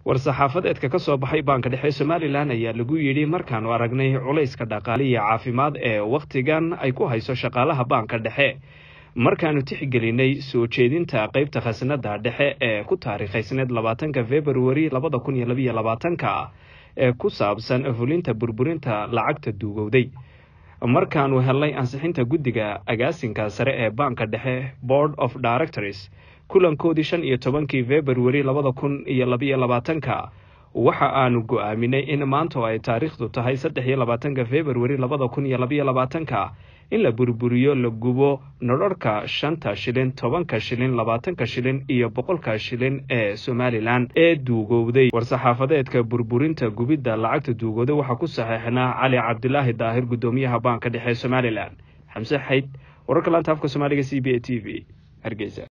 war-saxaafadeedka ka soo baxay baanka dhexe somalilan ayaa lagu yidhi markaanu aragnay culayska dhaqaale iyo caafimaad ee wakhtigan ay ku hayso shaqaalaha baanka dhexe markaanu tixgelinay soo jeedinta qeybta khasnada dhexe ee ku taariikhaysneed labaatanka februari labada kun iyo labayo labaatanka ee ku saabsan fulinta burburinta lacagta duugowday markaanu helnay ansixinta guddiga agaasinka sare ee baanka dhexe board of directors kulankoodii shan iyo tobankii februari labada kun iyo labayo labaatanka waxa aanu go-aaminay in maanta oo ay taariikhdu tahay saddex iyo labaatanka februari labada kun iyo labayo labaatanka in la burburiyo la gubo nodharhka shanta shilin tobanka shilin labaatanka shilin iyo boqolka shilin ee somalilan ee duugowday war-saxaafadeedka burburinta gubidda lacagta duugowday waxaa ku saxeixnaa cali cabdilaahi daahir guddoomiyaha baanka dhexe somalilan xamse xayd wararka laanta afka soomaaliga c b a t v hargeysa